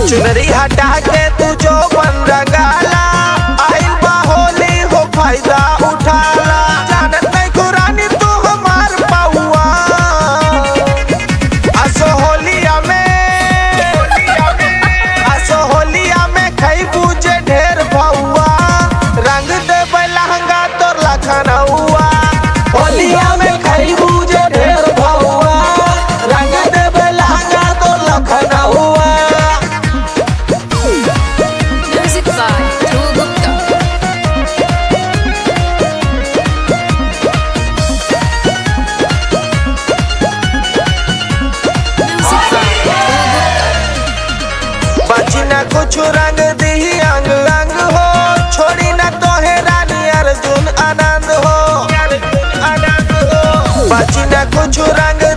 चुनरी हटा के तू जो बन रंगाला आइल बा होली हो फायदा उठाला जानत नहीं कुरानी तू हमार पाउआ असो होलिया में असो होलिया में खई बूझे ढेर भौआ रंग दे लहंगा तोर लखनऊआ होलिया में खई बूझे ढेर भौआ रंग दे लहंगा तोर लखनऊआ Music by Dhruv Gupta. Music by Dhruv Gupta. बची न कुछ रंग दी अंग अंग हो छोड़ी न तोहे रानी अर्जुन आनंद हो आनंद हो बची न कुछ रंग